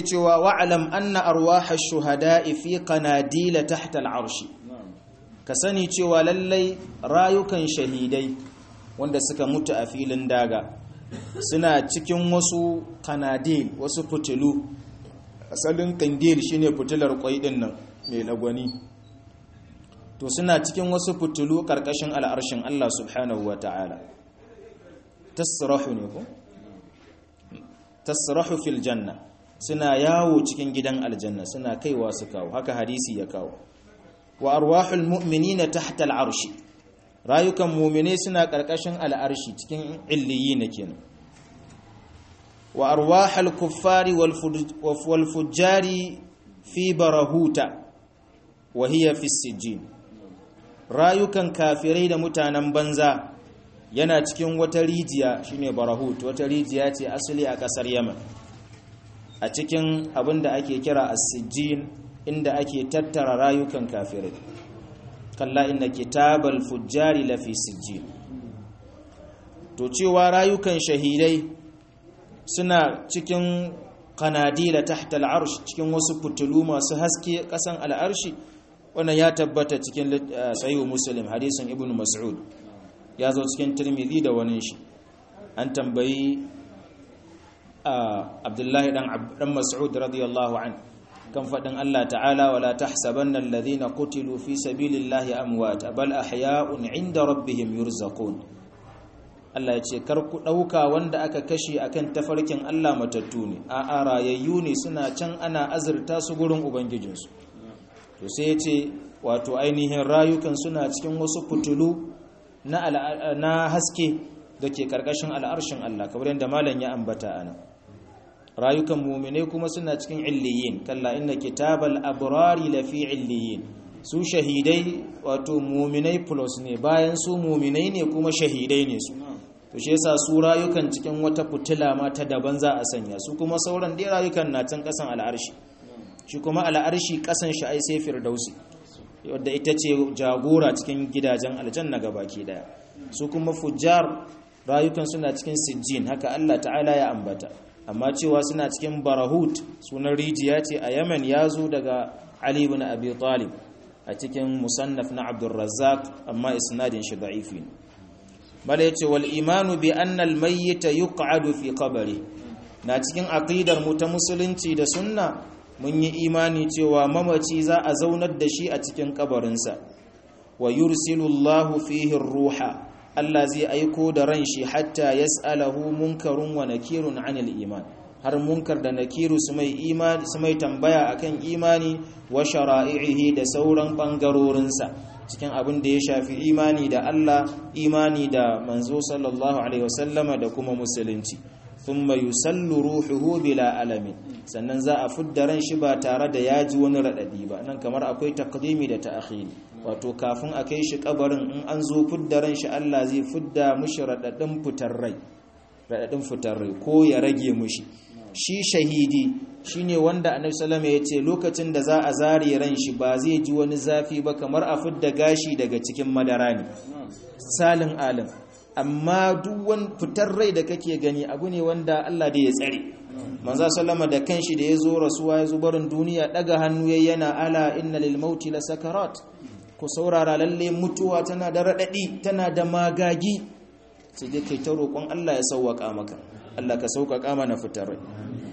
cewa wa'alam anna arwaha shuhada'i fi qanadila tahta al'arshi ka sani cewa lallai rayukan shahidai wanda suka mutu a filin daga suna cikin wasu kanadil wasu fitilu asalin kandil shine fitilar kwai din nan mai lagwani to suna cikin wasu fitilu karkashin al'arshin Allah subhanahu wata'ala tasrahu ne ko tasrahu fil janna suna yawo cikin gidan aljanna suna kaiwa su kawo haka hadisi ya kawo wa arwahul mu'minina tahta al'arshi rayukan mu'mine suna karkashin al'arshi cikin illiyina kenan wa arwahul kuffari wal fujjari fi barahuta wa hiya fi sijjin rayukan kafirai da mutanen banza yana cikin wata rijiya shine barahut wata rijiya ce asali a kasar yaman a cikin abin da ake kira as-sijjin inda ake tattara rayukan kafirai kalla inna kitabal fujjari lafi sijjin to cewa rayukan shahidai suna cikin kanadila tahta al'arsh cikin wasu fitulu masu haske kasan al'arshi wannan ya tabbata cikin sahihu muslim hadisin ibnu mas'ud ya zo cikin tirmidhi da wani shi an tambayi abdullahi dan mas'ud radiyallahu an kan fadin Allah ta'ala wala tahsabanna alladhina qutilu fi sabilillahi amwat bal ahya'un 'inda rabbihim yurzaqun Allah ya ce kar ku dauka wanda aka kashe akan tafarkin Allah matattu ne a rayayyu ne suna can ana azurta su gurin ubangijinsu to sai ya ce wato ainihin rayukan suna cikin wasu fitulu na haske da ke karkashin al'arshin Allah kamar yadda malam ya ambata ana rayukan mumine kuma suna cikin illiyin kalla inna kitabal abrari lafi illiyin su shahidai wato muminai plus ne bayan su muminai ne kuma shahidai ne su to shi yasa su rayukan cikin wata fitila ma ta daban za a sanya su kuma sauran dai rayukan na can kasan al'arshi shi kuma al'arshi kasan shi ai sai firdausi wadda ita ce jagora cikin gidajen aljanna gabaki daya su kuma fujjar rayukan suna cikin sijjin haka Allah ta'ala ya ambata amma cewa suna cikin barahut sunan rijiya ce a Yemen ya zo daga Ali ibn Abi Talib a cikin musannaf na Abdul Razzaq amma isnadin shi da'ifi ne bala yace wal imanu bi anna al mayyit yuq'adu fi qabri na cikin aqidar mu ta musulunci da sunna mun yi imani cewa mamaci za a zaunar da shi a cikin kabarinsa wa yursilu Allahu fihi ruha Allah zai aiko da ran shi hatta yas'alahu munkarun wa nakirun 'anil iman har munkar da nakiru su mai imani su mai tambaya akan imani wa shara'ihi da sauran bangarorinsa cikin abin da ya shafi imani da Allah imani da manzo sallallahu alaihi wasallama da kuma musulunci thumma yusallu ruhuhu bila alamin sannan za a fudda ran shi ba tare da ya ji wani radadi ba nan kamar akwai taqdimi da ta'khiri wato kafin a kai shi kabarin in an zo fudda ran shi Allah zai fudda mushi radadin fitar rai radadin fitar rai ko ya rage mushi shi shahidi shine wanda annabi sallallahu alaihi wasallam ya ce lokacin da za a zare ran shi ba zai ji wani zafi ba kamar a fudda gashi daga cikin madara ne salin alim amma duk wani fitar rai da kake gani abu ne wanda Allah da ya tsare manzo sallama da kanshi da yazo rasuwa yazo barin duniya daga hannu yana ala inna lil mauti la sakarat ku saurara lalle mutuwa tana da radadi tana da magagi sai dai kai ta roƙon Allah ya sauwaka maka Allah ka sauƙaƙa mana fitar rai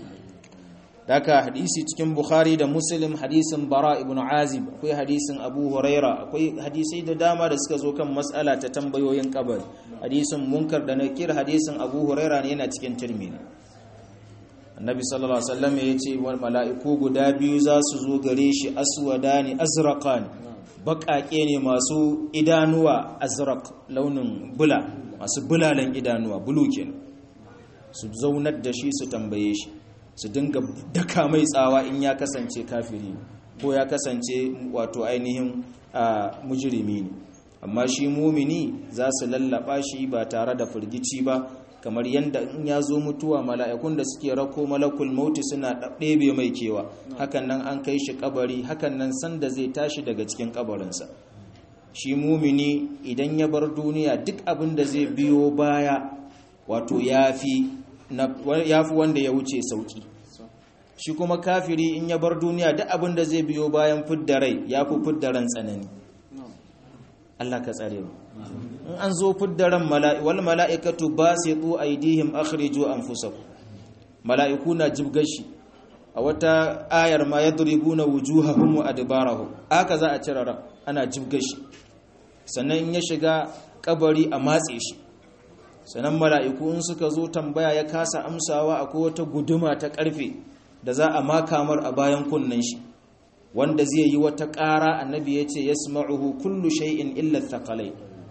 Daka hadisi cikin Bukhari da Muslim hadisin Bara ibn Azib akwai hadisin Abu Huraira akwai hadisai da dama da suka zo kan matsala ta tambayoyin kabari hadisin Munkar da Nakir hadisin Abu Huraira ne yana cikin Tirmidhi Annabi sallallahu alaihi wasallam ya ce wal mala'iku guda biyu za su zo gare shi aswadani azraqan baƙaƙe ne masu idanuwa azraq launin bula masu bulalan idanuwa bulu kenan su zaunar da shi su tambaye shi su dinga daka mai tsawa in ya kasance kafiri ko ya kasance wato ainihin mujirimi ne amma shi mumini za su lallaba shi ba tare da firgici ba kamar yadda in ya zo mutuwa mala'ikun da suke rako malakul mauti suna ɗebe mai kewa hakan nan an kai shi kabari hakan nan sanda zai tashi daga cikin kabarinsa shi mumini idan ya bar duniya duk abin da zai biyo baya wato ya fi wanda ya wuce sauki shi kuma kafiri in ya bar duniya duk abin da zai biyo bayan fidda rai ya fi fidda ran tsanani Allah ka tsare mu in an zo fidda ran mala'i wal mala'ikatu basitu aydihim akhriju anfusakum mala'iku na jibgashi a wata ayar ma yadribuna wujuhahum wa adbarahum aka za a cire ran ana jibgashi sannan in ya shiga kabari a matse shi sannan mala'iku in suka zo tambaya ya kasa amsawa akwai wata guduma ta karfe da za a makamar a bayan kunnen shi wanda zai yi wata ƙara annabi ya ce yasma'uhu kullu shay'in illa thaqalai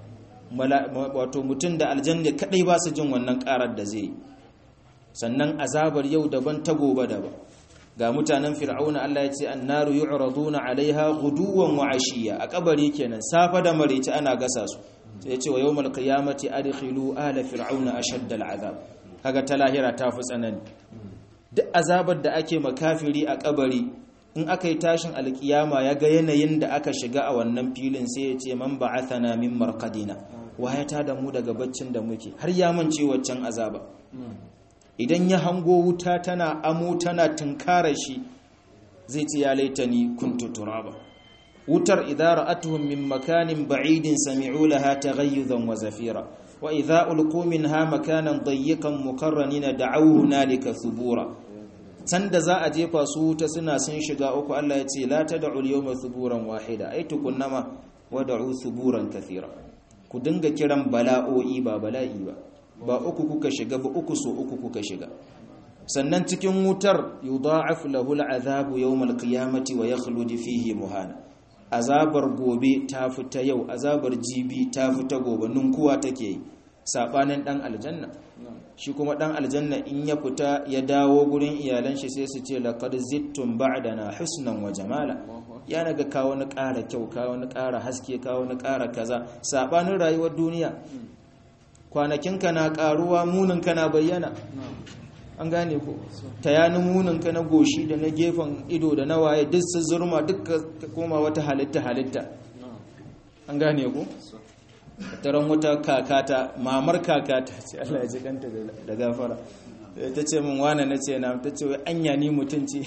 wato mutum da aljanna kadai ba su jin wannan ƙarar da zai yi sannan azabar yau daban ta gobe daban ga mutanen fir'auna Allah ya ce annaru yu'raduna 'alaiha ghuduwan wa 'ashiyya a kabari kenan safa da maraice ana gasa su sai ya ce wa yawmal qiyamati adkhilu ala fir'auna ashadda al'azab kaga ta lahira ta fi tsanani duk azabar da ake makafiri a kabari in aka yi tashin alkiyama ya ga yanayin da aka shiga a wannan filin sai ya ce man ba'athana min marqadina waya ta da mu daga baccin da muke har ya mance waccan azaba idan ya hango wuta tana amo tana tunkara shi zai ce ya laitani kuntu turaba wutar idza ra'atuhum min makanin ba'idin sami'u laha taghayyuzan wa zafira wa idza ulqu minha makanan dayyiqan muqarranina da'aw hunalika thubura sanda za a jefa su wuta suna sun shiga uku Allah ya ce la tad'u al-yawma thuburan wahida ai tukunnama wad'u thuburan kathira ku dinga kiran bala'o'i ba bala'i ba ba uku kuka shiga ba uku so uku kuka shiga sannan cikin wutar yudha'af lahu al'adhabu yawm al-qiyamati wa yakhlud fihi muhana azabar gobe ta fita yau azabar jibi ta fita gobe ninkuwa take yi sabanin dan aljanna shi kuma dan aljanna in ya fita ya dawo gurin iyalan shi sai su ce laqad zittum ba'dana husnan wa jamala ya naga ka wani ƙara kyau ka wani ƙara haske ka wani ƙara kaza sabanin rayuwar duniya kwanakinka na ƙaruwa muninka na bayyana an gane ko tayanin muninka na goshi da na gefen ido da na waye duk su zurma duk ka koma wata halitta halitta an gane ko taron wata kakata mamar kakata ce Allah ya ji kanta da gafara ta ce min wane na ce na ta ce wai anya ni mutum ce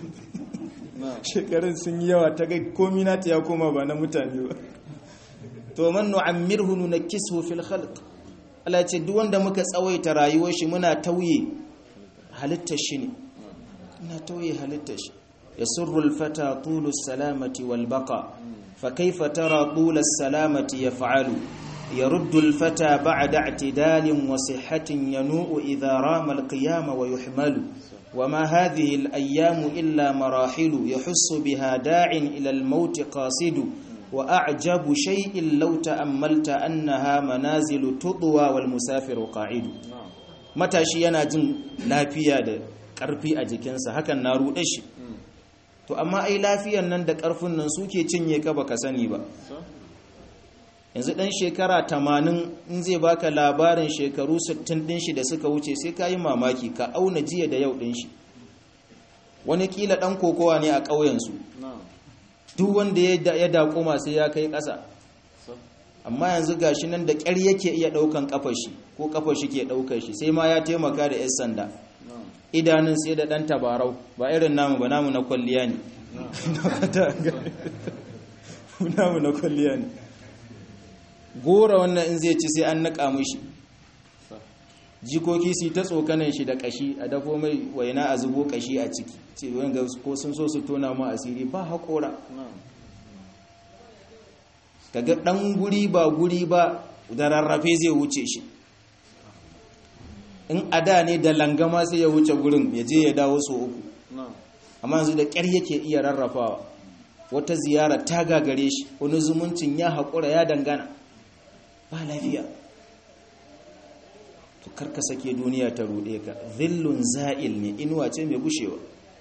shekarun sun yi yawa ta ga komi na ta ya koma ba na mutane ba to man nu'ammirhu nunakkisu fil khalq Allah ce duk wanda muka tsawaita rayuwar shi muna tauye halittar shi ne ina tauye halittar shi yasurru al-fata tulu salamati wal baqa fa kayfa tara tula salamati yaf'alu يرد الفتى بعد اعتدال وصحة ينوء إذا رام القيام ويحمل وما هذه الأيام إلا مراحل يحس بها داع إلى الموت قاصد وأعجب شيء لو تأملت أنها منازل تطوى والمسافر قاعد matashi yana jin lafiya da ƙarfi a jikinsa hakan na ruɗe shi to amma ai lafiyan nan da ƙarfin nan suke cinye ka baka sani ba yanzu ɗan shekara tamanin in zai baka labarin shekaru 60 ɗin shi da suka wuce sai ka yi mamaki ka auna jiya da yau ɗin shi wani kila ɗan kokowa ne a ƙauyensu duk wanda ya dakoma sai ya kai ƙasa amma yanzu gashi nan da ƙyar yake iya ɗaukan ƙafar shi ko ƙafar shi ke ɗaukar shi sai ma ya taimaka da 'yan sanda idanun sai da ɗan tabarau ba irin namu ba namu na kwalliya ne namu na kwalliya ne gora wannan in zai ci sai an naƙa mishi jikoki su ta tsokanan shi da kashi a dafo mai waina a zubo kashi a ciki ce wanga ko sun so su tona mu asiri ba haƙora kaga ɗan guri ba guri ba da rarrafe zai wuce shi in a da ne da langama sai ya wuce gurin ya je ya dawo so uku amma yanzu da ƙyar yake iya rarrafawa wata ziyara ta gagare shi wani zumuncin ya haƙura ya dangana ba lafiya to karka sake duniya ta rude ka zillun za'il ne inuwa ce mai gushewa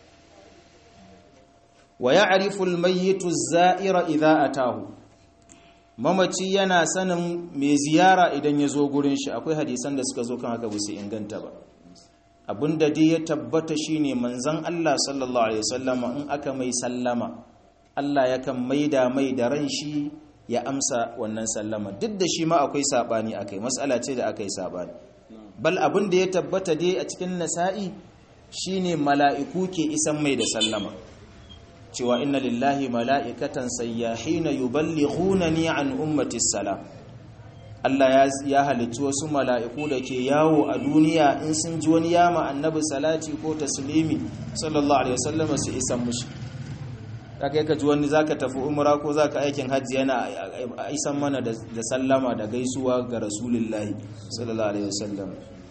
wa ya'rifu al-mayyitu az-za'ira idha atahu mamaci yana sanin mai ziyara idan ya zo gurin shi akwai hadisan da suka zo kan haka su inganta ba abinda dai ya tabbata shine manzon Allah sallallahu alaihi wasallama in aka mai sallama Allah yakan maida mai da ran shi ya amsa wannan sallama duk da shi ma akwai sabani akai mas'ala ce da akai sabani bal abin da ya tabbata dai a cikin nasa'i shine mala'iku ke isan mai da sallama cewa inna lillahi mala'ikatan sayyahina yuballighunani an ummati salam Allah ya halicci wasu mala'iku da ke yawo a duniya in sun ji wani yama annabi salati ko taslimi sallallahu alaihi wasallam su isan mushi zaka yi ka ji wani zaka tafi umra ko zaka aikin hajji yana isan mana da sallama da gaisuwa ga rasulullahi sallallahu alaihi wasallam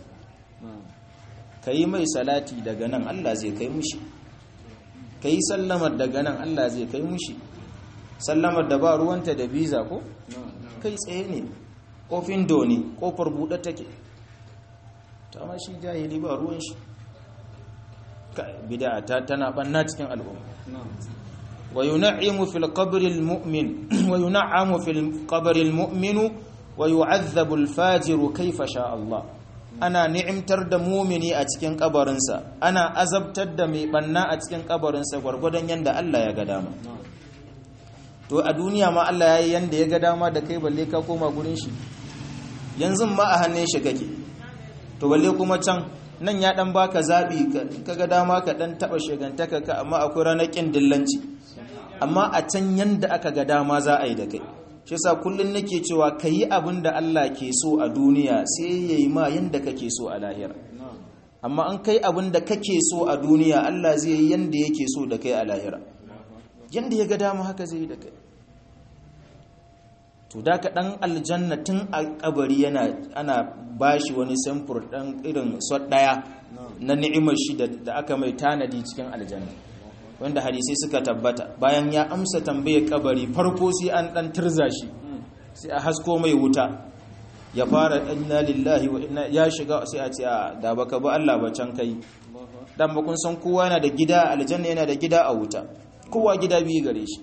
yi mai salati daga nan Allah zai kai mushi yi sallamar daga nan Allah zai kai mushi sallamar da ba ruwanta da biza ko kai tsaye ne kofin doni kofar buɗe take ta ma shi jahili ba ruwan shi bid'a ta tana banna cikin al'umma wa yun'imu fil qabri al mu'min wa yun'amu fil qabri al mu'minu wa yu'adhabu al fajiru kayfa sha Allah ana ni'imtar da mumini a cikin kabarinsa ana azabtar da mai banna a cikin kabarinsa gwargwadon yanda Allah ya ga dama to a duniya ma Allah ya yi yanda ya ga dama da kai balle ka koma gurin shi yanzu ma a hannun shi kake to balle kuma can nan ya dan baka zabi kaga dama ka dan taba shegantaka ka amma akwai ranar kin dillanci amma a can yanda aka ga dama za a yi da kai shi yasa kullun nake cewa kayi abin da Allah ke so a duniya sai yayi ma yanda kake so a lahira amma an kai abin da kake so a duniya Allah zai yi yanda yake so da kai a lahira yanda ya ga dama haka zai yi da kai to da ka dan aljanna tun a kabari yana ana bashi wani samfur dan irin sot daya na ni'imar shi da aka mai tanadi cikin aljanna wanda hadisai suka tabbata bayan ya amsa tambayar kabari farko sai an dan turza shi sai a hasko mai wuta ya fara inna lillahi wa inna ya shiga sai a ce da baka ba Allah ba can kai dan ba kun san kowa yana da gida aljanna yana da gida a wuta kowa gida biyu gare shi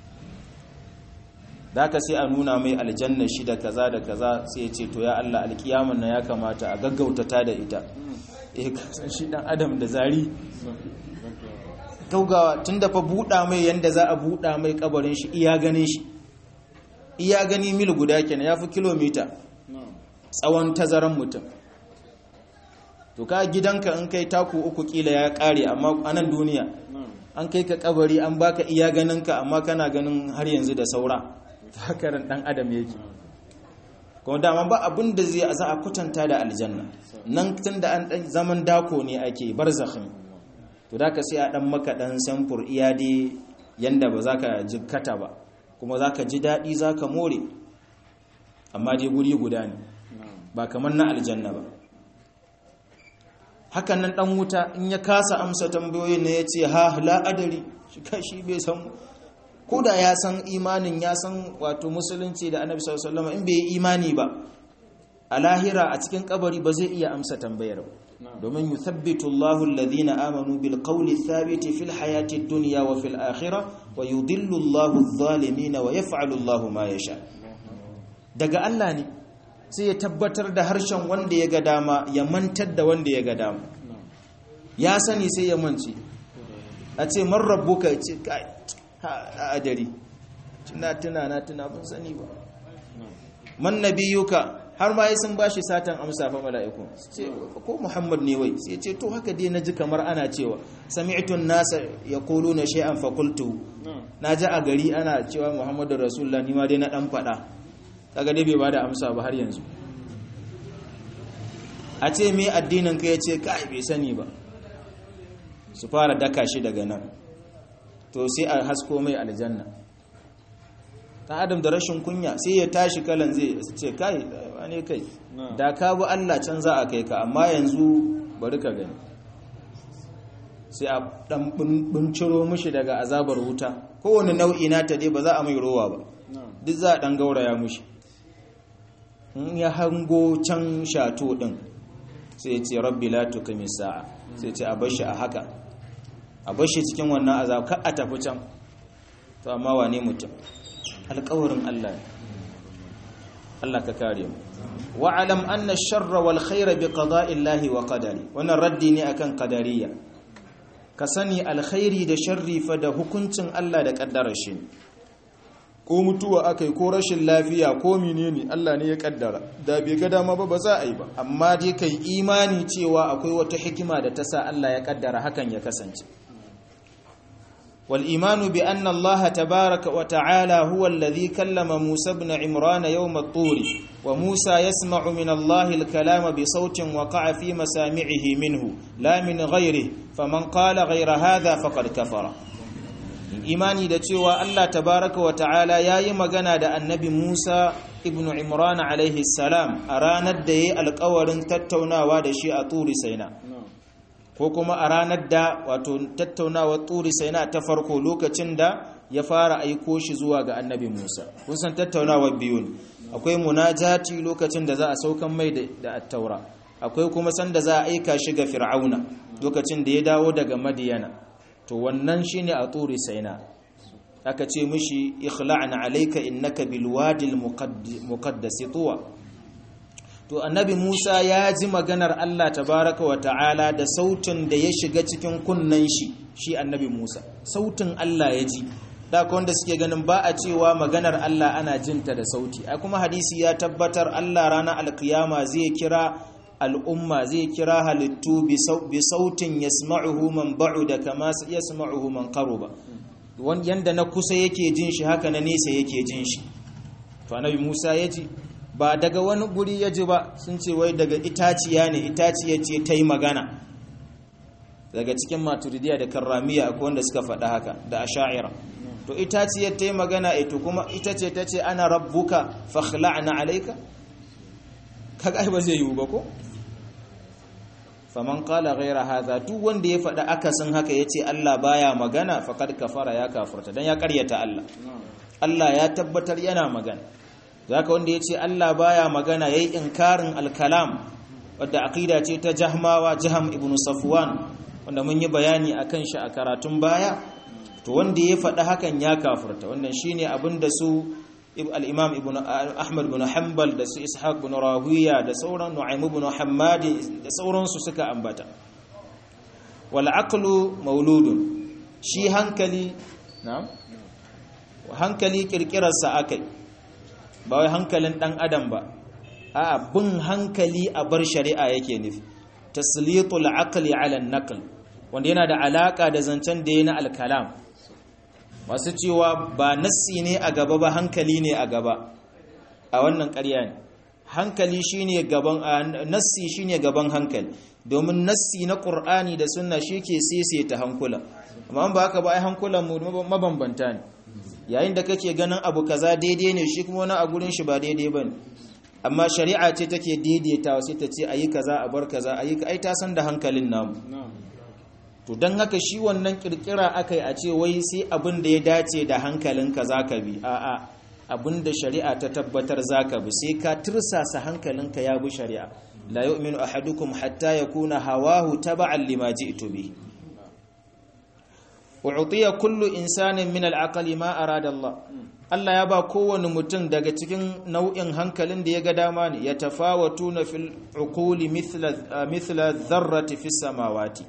da ka sai a nuna mai aljanna shi da kaza da kaza sai ya ce to ya Allah alkiyaman na ya kamata a gaggauta ta da ita eh kasan shi dan adam da zari gaugawa tunda fa buɗa mai yanda za a buɗa mai kabarin shi iya ganin shi iya gani mil guda kenan yafi kilomita tsawon tazaran mutum to ka gidanka in kai taku uku kila ya kare amma anan duniya an kai ka kabari an baka iya ganinka amma kana ganin har yanzu da saura hakaran dan adam yake kuma dama ba abin da zai za a kwatanta da aljanna nan tun da an dan zaman dako ne ake barzakhin to da ka sai a dan maka dan samfur iya dai yanda ba za ka ji kata ba kuma za ka ji daɗi za ka more amma dai guri guda ne ba kamar na aljanna ba hakan nan dan wuta in ya kasa amsa tambayoyin ne ya ce ha la'adari shi kashi bai san ko da ya san imanin ya san wato musulunci da annabi sallallahu alaihi wasallam in bai yi imani ba a lahira a cikin kabari ba zai iya amsa tambayar ba domin yuthabbitu Allahu alladhina amanu bil qawli thabiti fil hayati dunya wa fil akhirah wa yudillu Allahu adh-dhalimin wa yaf'alu Allahu ma yasha daga Allah ne sai ya tabbatar da harshen wanda ya ga dama ya mantar da wanda ya ga dama ya sani sai ya mance a ce man rabbuka ya ce kai a adari tuna tuna na tuna bin sani ba man nabiyuka har ma sun bashi satan amsa fa mala'iku ce ko muhammad ne wai sai ce to haka dai naji kamar ana cewa sami'tu an-nasa yaquluna shay'an fa qultu naji a gari ana cewa muhammadu rasulullah ni ma dai na dan fada kaga dai bai bada amsa ba har yanzu a ce me addinin ka yace kai bai sani ba su fara daka shi daga nan to sai a hasko mai aljanna ta adam da rashin kunya sai ya tashi kalan zai ce kai wane kai da ka bi Allah can za a kai ka amma yanzu bari ka gani sai a dan binciro mushi daga azabar wuta kowane nau'i na ta dai ba za a mai rowa ba duk za a dan gauraya mushi in ya hango can shato din sai ya ce rabbi la tukami sa'a sai ce a bashi a haka a bashi cikin wannan azab ka a tafi can to amma wane mutum alƙawarin Allah Allah ka kare mu wa alam anna ash-sharra wal khayra bi qada'i Allah wa qadari wannan raddi ne akan qadariyya ka sani alkhairi da sharri fa da hukuncin Allah da kaddarar shi ko mutuwa aka yi ko rashin lafiya ko menene Allah ne ya kaddara da bai ga dama ba ba za a yi ba amma dai kai imani cewa akwai wata hikima da ta sa Allah ya kaddara hakan ya kasance wal imanu bi anna Allah tabaaraka wa ta'ala huwa alladhi kallama Musa ibn Imran yawm at-tur wa Musa yasma'u min Allah al-kalama bi sautin waqa'a fi masami'ihi minhu la min ghayrihi faman qala ghayra hadha faqad kafara imani da cewa Allah tabaraka wa ta'ala ya yi magana da annabi Musa ibn Imran alaihi salam a ranar da ya yi alkawarin tattaunawa da shi a turi saina ko kuma a ranar da wato tattaunawa turi saina ta farko lokacin da ya fara aiko shi zuwa ga annabi Musa kun san tattaunawa biyu ne akwai munajati lokacin da za a saukan mai da attaura akwai kuma sanda za a aika shi ga fir'auna lokacin da ya dawo daga madiyana to wannan shine a turi saina aka ce mishi ikhla'na alayka innaka bil wadi al muqaddas tuwa to annabi Musa ya ji maganar Allah tabaraka wa ta'ala da sautin da ya shiga cikin kunnan shi shi annabi Musa sautin Allah ya ji da wanda suke ganin ba a cewa maganar Allah ana jinta da sauti a kuma hadisi ya tabbatar Allah ranar alkiyama zai kira al'umma zai kira halittu bi sautin ya sma'uhu man ba'u da kama ya sma'uhu man ba. yanda na kusa yake jin shi haka na nesa yake jin shi to annabi Musa ya ji ba daga wani guri ya ji ba sun ce wai daga itaciya ne itaciya ce ta yi magana daga cikin maturidiya da karramiya akwai wanda suka faɗa haka da asha'ira to itaciyar ta yi magana ito kuma ita ce ta ce ana rabbuka fakhla'na alaika kaga ba zai yiwu ba ko faman qala ghayra hadha duk wanda ya faɗa akasin haka yace Allah baya magana faqad kafara ya kafirta dan ya ƙaryata Allah Allah ya tabbatar yana magana zaka wanda yace Allah baya magana yayi inkarin al-kalam wadda aqida ce ta Jahmawa Jaham ibn Safwan wanda mun yi bayani akan shi a karatun baya to wanda ya faɗa hakan ya kafirta wannan shine abinda su al-imam ibn ahmad ibn hanbal da su ishaq ibn rawiya da sauran nu'aym ibn hammad da sauransu suka ambata wal aqlu mauludun shi hankali na'am hankali kirkirar sa akai ba wai hankalin dan adam ba a'a bin hankali a bar shari'a yake nufi taslitul aqli ala an-naql wanda yana da alaka da zancen da yana al-kalam masu cewa ba nassi ne a gaba ba hankali ne a gaba a wannan ƙarya ne hankali shine gaban nassi shine gaban hankali domin nassi na Qur'ani da sunna shike ta hankula amma ba haka ba ai hankulan mu mabambanta ne yayin da kake ganin abu kaza daidai ne shi kuma wani a gurin shi ba daidai bane amma shari'a ce take daidaitawa sai ta ce ayi kaza a bar kaza ayi ai ta san da hankalin namu to don haka shi wannan kirkira aka yi a ce wai sai abin da ya dace da hankalinka za ka bi a'a abin da shari'a ta tabbatar za ka bi sai ka tirsasa hankalinka ya bi shari'a la yu'minu ahadukum hatta yakuna hawahu taba'an lima ji'tu bi u'tiya kullu insanin min al-aqli ma arada Allah Allah ya ba kowane mutum daga cikin nau'in hankalin da ya ga dama ne ya tafawatuna fil uquli mithla mithla dharrati fis samawati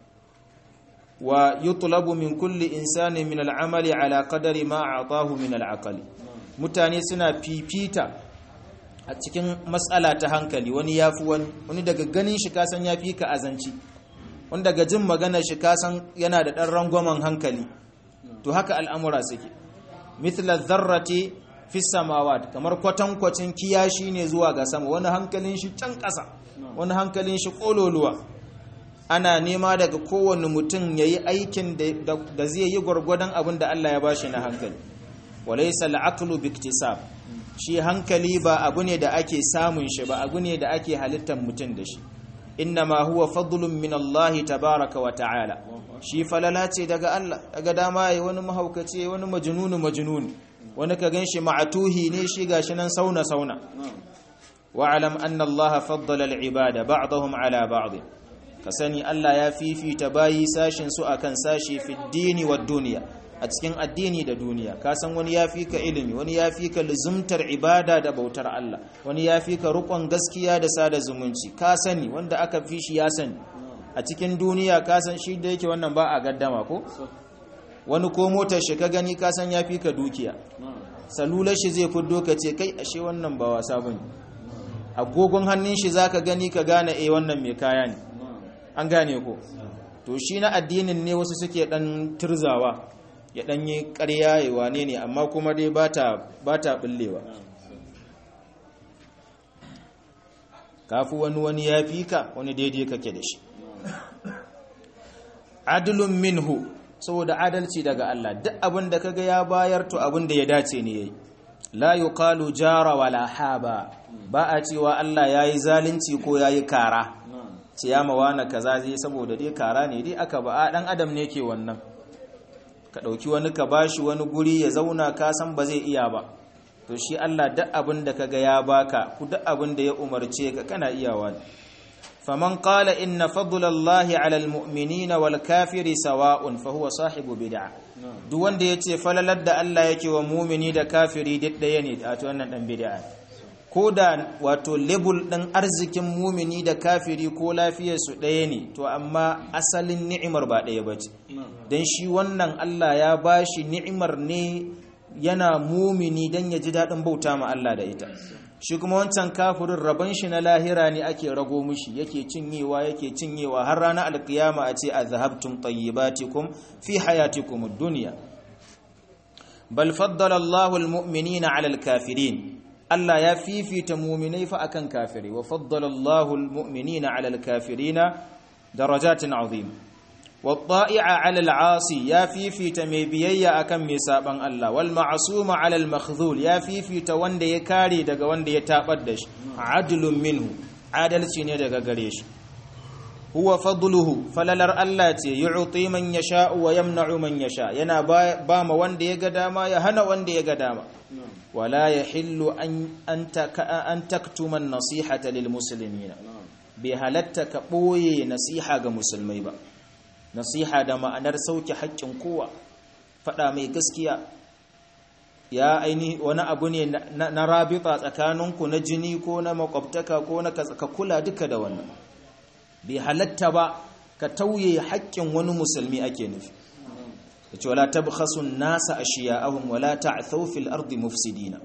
wa yutlabu min kulli insani min al'amali ala qadari ma a'tahu min al'aqali mutane suna fifita a cikin matsala ta hankali wani yafi wani wani daga ganin shi kasan yafi ka azanci wani daga jin magana shi kasan yana da dan rangwamen hankali to haka al'amura suke mithla dharrati fi samawat kamar kwatankwacin kiyashi ne zuwa ga sama wani hankalin shi can ƙasa wani hankalin shi kololuwa ana nema daga kowane mutum ya yi aikin da zai yi gwargwadon abin da Allah ya ba shi na hankali walaisa al'aqlu biktisab shi hankali ba abu ne da ake samun shi ba abu ne da ake halittar mutum da shi innama huwa fadlun min Allah tabaraka wa ta'ala shi falala ce daga Allah daga dama yayi wani mahaukaci wani majnunu majnuni wani ka ganshi ma'atuhi ne shi gashi nan sauna sauna wa'alam anna Allah faddala al-ibada ba'dahum ala ba'd ka sani Allah ya fifita bayi sashin su akan sashi fi dini wa duniya a cikin addini da duniya ka san wani ya fi ka ilimi wani ya fi ka luzumtar ibada da bautar Allah wani ya fi ka rukon gaskiya da sada zumunci ka sani wanda aka fi shi ya sani a cikin duniya ka san shi da yake wannan ba a gaddama ko wani ko motar shi ka gani ka san ya fi ka dukiya salular shi zai fiddo ka ce kai ashe wannan ba wasa bane agogon hannun shi zaka gani ka gane eh wannan mai kaya ne an gane ko to shi na addinin ne wasu suke dan turzawa ya dan yi ƙarya ya wane ne amma kuma dai bata bata bullewa kafu wani wani ya fi ka wani daidai kake da shi adlun minhu saboda adalci daga Allah duk abin da kaga ya bayar to abin da ya dace ne yayi la yuqalu jara wala haba ba a cewa Allah yayi zalunci ko yayi kara ce ya mawana kaza zai saboda dai kara ne dai aka ba a dan adam ne ke wannan ka dauki wani ka bashi wani guri ya zauna ka san ba zai iya ba to shi Allah duk abin da kaga ya baka ku duk abin da ya umarce ka kana iyawa ne faman qala inna fadlallahi ala almu'minina wal kafiri sawa'un fa huwa sahibu bid'ah duk wanda yace falalar da Allah yake wa mu'mini da kafiri duk daya ne a to wannan dan bid'a ko da wato label din arzikin mu'mini da kafiri ko lafiyar su daya ne to amma asalin ni'imar ba daya bace dan shi wannan Allah ya bashi ni'imar ne yana mumini dan ya ji dadin bauta ma Allah da ita shi kuma wancan kafirin rabon shi na lahira ne ake rago mishi yake cinyewa yake cinyewa har ranar alkiyama a ce azhabtum tayyibatikum fi hayatikum ad-dunya bal faddala Allahu al-mu'minina 'ala al-kafirin Allah ya fifita mu'minai fa akan kafiri wa faddala Allahu al-mu'minina 'ala al-kafirina darajatin 'azima والطائع على العاصي يا في في تميبييا akan mai saban Allah wal ma'suma ala al makhdhul ya fi fi ta wanda ya kare daga wanda ya tabar da shi adlun minhu adalci ne daga gare shi huwa fadluhu falalar Allah ce yu'ti man yasha wa yamna'u man yasha yana ba ma wanda ya ga dama ya hana wanda ya ga dama wala yahillu an anta an taktuma an-nasihata lil muslimina bi halatta ka boye nasiha ga musulmai ba nasiha da ma'anar sauke haƙƙin kowa faɗa mai gaskiya ya aini wani abu ne na rabita tsakaninku na jini ko na makwabtaka ko na ka kula duka da wannan bai halatta ba ka tauye haƙƙin wani musulmi ake nufi da ce wala tabkhasun nasa ashiya'ahum wala ta'thaw fil ardi mufsidina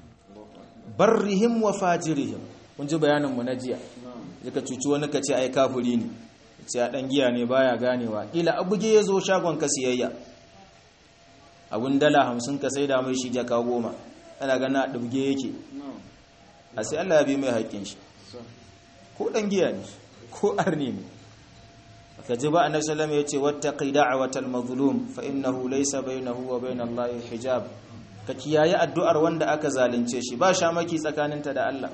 barrihim wa fajirihim kun ji bayanin mu na jiya ka cuci wani ka ce ai kafiri ne sai a ɗan giya ne baya ganewa ƙila abuge ya zo shagon ka siyayya abun dala hamsin ka sai da mai shi jaka goma ana gana a ɗabge yake a sai Allah ya bi mai haƙƙin shi ko ɗan giya ne ko arni ne ka ji ba a nabi salama ya ce wata ƙida a watan mazulum fa innahu laisa bainahu wa bain Allah hijab ka kiyaye addu'ar wanda aka zalunce shi ba shamaki tsakaninta da Allah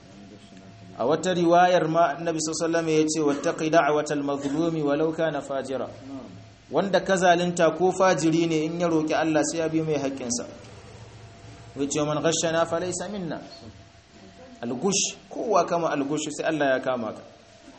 a wata riwayar ma annabi sallallahu ya ce wattaqi da'watal mazlumi walau kana fajira wanda ka zalunta ko fajiri ne in ya roki Allah sai ya bi mai haƙƙin sa wace man ghashana falaysa minna algush kowa kama algush sai Allah ya kama ka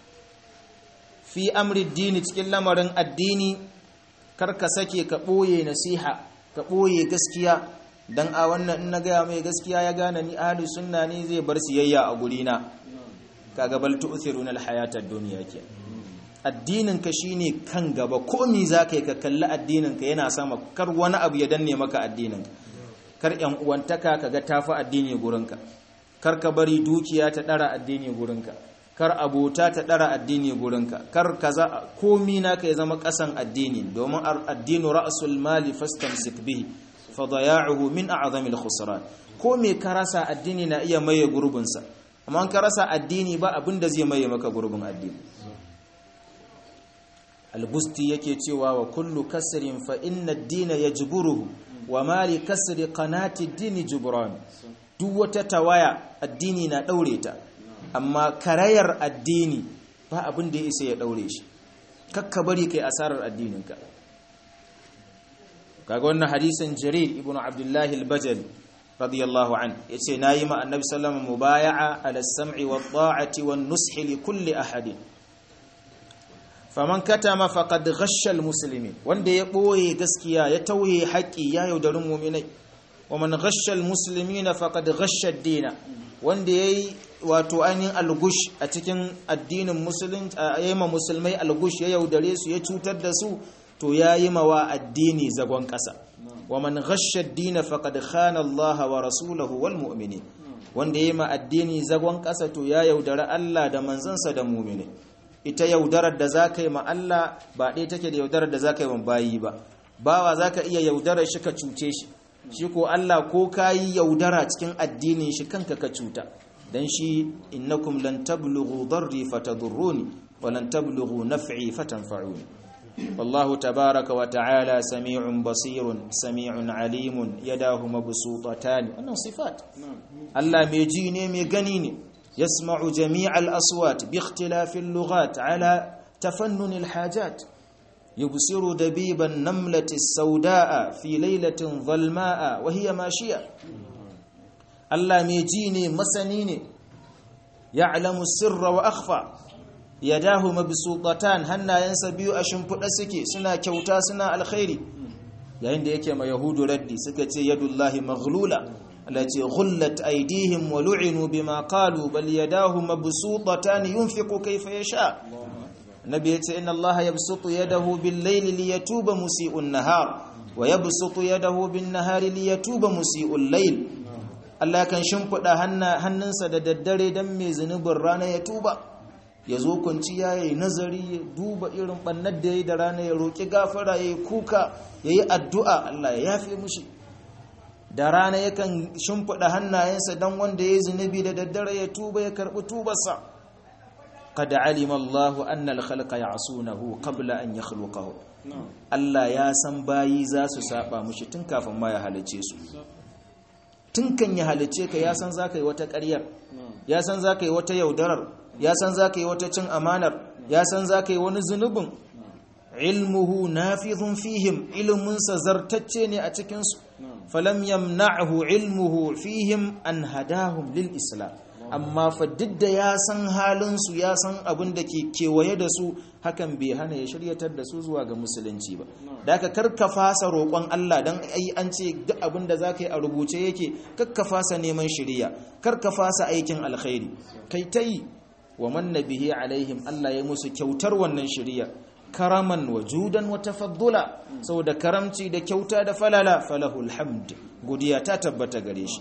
fi amri dini cikin lamarin addini kar ka sake ka boye nasiha ka boye gaskiya dan a wannan in na gaya mai gaskiya ya gane ni ahli sunna ne zai bar siyayya a gurina kaga bal tu'thiruna al-hayata ad-dunya ke addinin ka shine kan gaba komi zaka yi ka kalli addinin ka yana sama kar wani abu ya danne maka addinin kar yan uwantaka kaga tafi addini gurinka kar ka bari dukiya ta dara addini gurinka kar abota ta dara addini gurinka kar kaza komi naka ya zama kasan addini domin addinu ra'sul mali fastamsik bihi fa daya'uhu min a'zamil khusran ko me ka rasa addini na iya maye gurbinsa amma ka rasa addini ba abin da zai maye maka gurbin addini albusti yake cewa wa kullu kasrin fa inna ad-dina yajburuhu wa ma li kasri qanati ad-dini jubran duk wata tawaya addini na daure ta amma karayar addini ba abin da ya isa ya daure shi kakka bari kai asarar addininka kaga wannan hadisin jarir ibnu abdullahi al-bajali radiyallahu an yace nayi ma annabi sallallahu alaihi mubaya'a ala sam'i wa ta'ati wan nushi li kulli ahadin faman katama faqad ghashsha almuslimin wanda ya boye gaskiya ya tauye haƙi ya yaudarin mu'minai wa man ghashsha almuslimina faqad ghashsha ad-dina wanda yayi wato ainihin algush a cikin addinin musulunci ayyama musulmai algush ya yaudare su ya cutar da su to yayi mawa addini zagon ƙasa wa man ghashsha ad-din faqad khana Allah wa rasulahu wal mu'minin wanda yayi ma addini zagon kasa to ya yaudara Allah da manzansa da mu'mini ita yaudarar da zaka yi ma Allah ba dai take da yaudarar da zaka yi wa bayi ba bawa zaka iya yaudarar shi ka cuce shi shi ko Allah ko kayi yaudara cikin addinin shi kanka ka cuta dan shi innakum lan tablughu darri fatadurruni wa lan tablughu naf'i fatanfa'uni والله تبارك وتعالى سميع بصير سميع عليم يداه مبسوطتان wannan sifat Allah mai ji ne mai gani ne yasma'u jami'al aswat bi ikhtilafil lughat ala tafannun alhajat yubsiru dabiban namlati saudaa fi laylatin dhalmaa wa hiya mashiya Allah mai ji ne masani ne ya'lamu sirra wa akhfa yadahu mabsuqatan hannayensa biyu a shimfiɗa suke suna kyauta suna alkhairi yayin da yake ma yahudu raddi suka ce yadullahi maghlula allati ghullat aydihim wa lu'inu bima qalu bal yadahu mabsuqatan yunfiqu kayfa yasha nabi yace inna allaha yabsutu yadahu bil layli liyatuba musii'un nahar wa yabsutu yadahu bin nahari liyatuba musii'ul layl Allah kan shimfiɗa hannunsa da daddare dan mai zunubin rana ya tuba ya zo kwanciya ya yi nazari ya duba irin ɓannar da ya yi da rana ya roƙi gafara ya yi kuka ya yi addu'a Allah ya yafe mushi da rana yakan shimfiɗa hannayensa don wanda ya yi zunubi da daddare ya tuba ya karɓi tubarsa kada alima Allahu annal khalqa ya'sunahu qabla an yakhluqahu Allah ya san bayi za su saba mushi tun kafin ma ya halice su tun kan ya halice ka ya san zaka yi wata ƙaryar ya san zaka yi wata yaudarar ya san za ka yi wata cin amanar ya san za ka yi wani zunubin ilmuhu nafizun fihim ilminsa zartacce ne a cikinsu falam yamna'hu ilmuhu fihim an hadahum lil islam amma fa duk da ya san halinsu ya san abin da ke kewaye da su hakan bai hana ya shiryatar da su zuwa ga musulunci ba da aka karka fasa roƙon Allah don ai an ce duk abin da za ka yi a rubuce yake karka fasa neman shirya karka fasa aikin alkhairi kai ta yi wa manna bihi alaihim Allah ya musu kyautar wannan shiriya karaman wa judan wa tafaddula saboda karamci da kyauta da falala falahul hamd godiya ta tabbata gare shi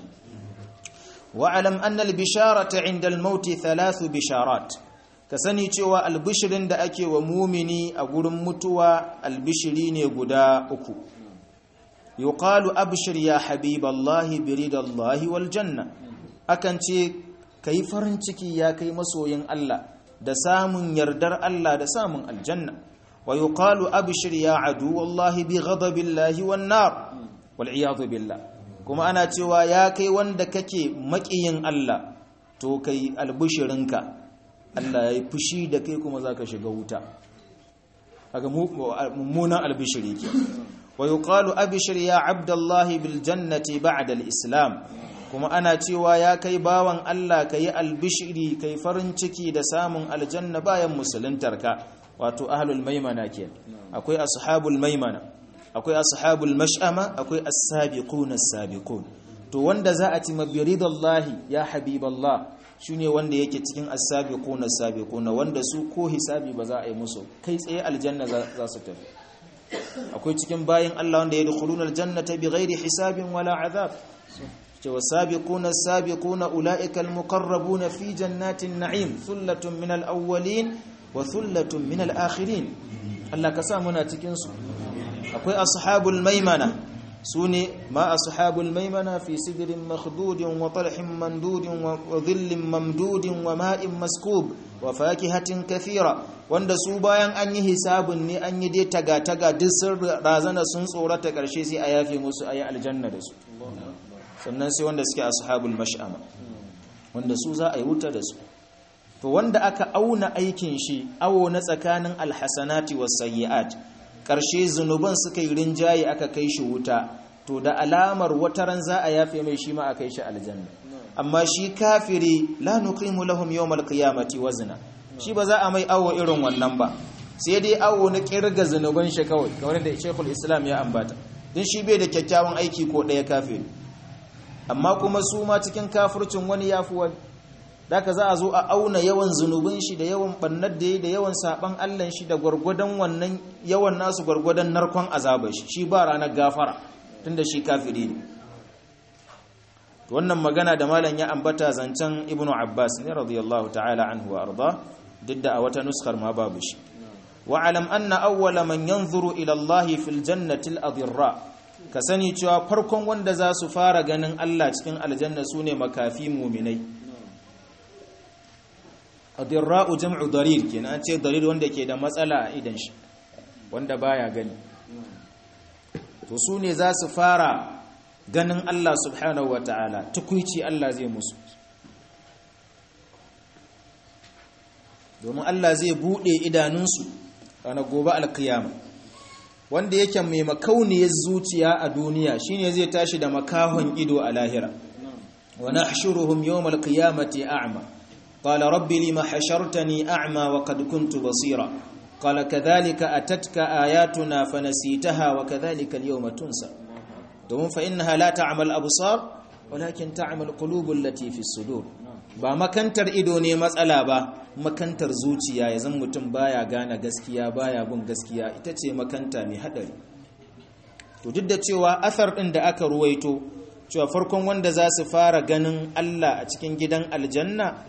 wa alam anna al bisharata inda al maut thalath bisharat ka sani cewa albishirin da ake wa mumini a gurin mutuwa albishiri ne guda uku yuqalu abshir ya habiballahi biridallahi wal janna akan ce ka yi farin ciki ya kai masoyin Allah da samun yardar Allah da samun aljanna wa yuqalu abshir ya adu wallahi bi ghadabillahi wan nar wal iyad billah kuma ana cewa ya kai wanda kake makiyin Allah to kai albishirinka Allah yayi fushi da kai kuma zaka shiga wuta kaga mummunan albishiri ke wa yuqalu abshir ya abdallahi bil jannati ba'da al islam kuma ana cewa ya kai bawan Allah ka yi albishiri kai farin ciki da samun aljanna bayan musuluntarka wato ahlul maimana ke akwai ashabul maimana akwai ashabul mash'ama akwai as-sabiqun as-sabiqun to wanda za a ci mabiridallahi ya habiballah shine wanda yake cikin as-sabiqun as-sabiqun wanda su ko hisabi ba za a yi musu kai tsaye aljanna za su tafi akwai cikin bayin Allah wanda yadkhuluna aljannata bighairi hisabin wala azab والسابقون السابقون أولئك المقربون في جنات النعيم ثلة من الأولين وثلة من الآخرين الله كسامنا تكنسو أقول أصحاب الميمنة سوني ما أصحاب الميمنة في سدر مخدود وطلح مندود وظل ممدود وماء مسكوب وفاكهة كثيرة wanda su bayan an yi hisabun ne an yi dai taga-taga duk sun razana sun tsorata ƙarshe sai a yafe musu a yi aljanna da su sannan sai wanda suke ashabul mash'ama wanda su za a yi wuta da su to wanda aka auna aikin shi awo na tsakanin alhasanati was sayyi'at karshe zunuban suka yi rinjaye aka kai shi wuta to da alamar wataran za a yafe mai shi ma a kai shi aljanna amma shi kafiri la nuqimu lahum yawmal qiyamati wazna shi ba za a mai awo irin wannan ba sai dai awo na kirga zunuban shi kawai kamar da Sheikhul Islam ya ambata din shi bai da kyakkyawan aiki ko daya kafiri amma kuma su ma cikin kafircin wani ya fi wani daga za a zo a auna yawan zunubin shi da yawan bannar da ya da yawan saban allan shi da gwargwadon wannan yawan nasu gwargwadon narkon azabar shi shi ba ranar gafara tunda shi kafiri ne wannan magana da malam ya ambata zancen ibnu abbas ne radiyallahu ta'ala anhu wa arda duk da a wata nuskar ma babu shi wa alam anna awwala man yanzuru ila allahi fil jannati al adirra ka sani cewa farkon wanda za su fara ganin Allah cikin aljanna sune makafi muminai adirra'u jam'u darir kenan an ce darir wanda ke da matsala a idan shi wanda baya gani to su ne za su fara ganin Allah subhanahu wa ta'ala tukuici Allah zai musu domin Allah zai buɗe idanunsu ranar gobe alkiyama wanda yake mai makauniyar zuciya a duniya shine zai tashi da makahon ido a lahira wa nahshuruhum yawmal qiyamati a'ma qala rabbi lima hashartani a'ma wa qad kuntu basira qala kadhalika atatka ayatuna fanasitaha wa kadhalika al-yawma tunsa domin fa innaha la ta'mal absar walakin ta'mal qulubul lati fi sudur ba makantar ido ne matsala ba makantar zuciya ya zan mutum baya gane gaskiya baya bin gaskiya ita ce makanta mai hadari to duk da cewa asar din da aka ruwaito cewa farkon wanda za su fara ganin Allah a cikin gidan aljanna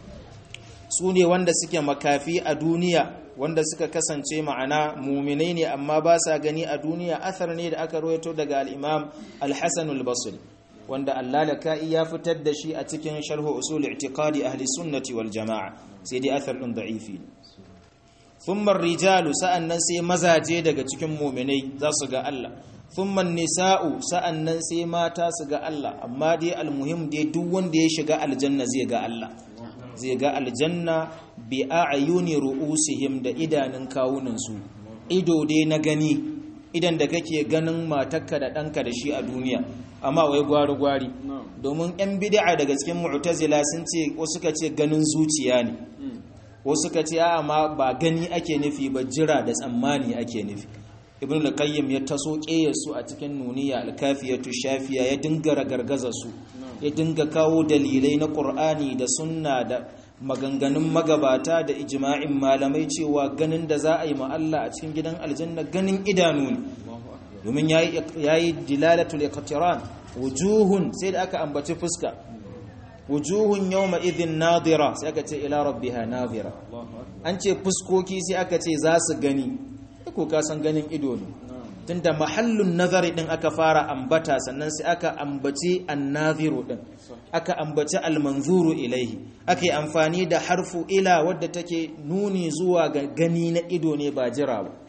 su ne wanda suke makafi a duniya wanda suka kasance ma'ana muminai ne amma ba sa gani a duniya asar ne da aka ruwaito daga al-imam al-hasan al-basri wanda allalaka'i ya fitar da shi a cikin sharhu usul i'tiqadi ahli sunnati wal jama'a sai dai athar din da'ifi thumma rijalu sa'annan sai mazaje daga cikin mu'minai za su ga Allah thumma nisa'u sa'annan sai mata su ga Allah amma dai almuhim dai duk wanda ya shiga aljanna zai ga Allah zai ga aljanna bi a'yuni ru'usihim da idanun kawunan su ido dai na gani idan da kake ganin matarka da ɗanka da shi a duniya amma wai gwari-gwari domin 'yan bid'a daga cikin mu'tazila sun ce wasu ka ce ganin zuciya ne wasu ka ce a ma ba gani ake nufi ba jira da tsammani ake nufi ibn al-qayyim ya taso su a cikin nuniya al-kafiyatu shafiya ya dinga ragargaza su ya dinga kawo dalilai na qur'ani da sunna da maganganun magabata da ijma'in malamai cewa ganin da za a yi ma Allah a cikin gidan aljanna ganin idanu ne domin yayi dilalatul iqtiran wujuhun sai da aka ambaci fuska wujuhun yawma idhin nadira sai aka ce ila rabbiha nadira an ce fuskoki sai aka ce za su gani ko ka san ganin ido ne tunda mahallun nazari din aka fara ambata sannan sai aka ambaci annaziru din aka ambaci almanzuru ilaihi aka yi amfani da harfu ila wadda take nuni zuwa ga gani na ido ne ba jira ba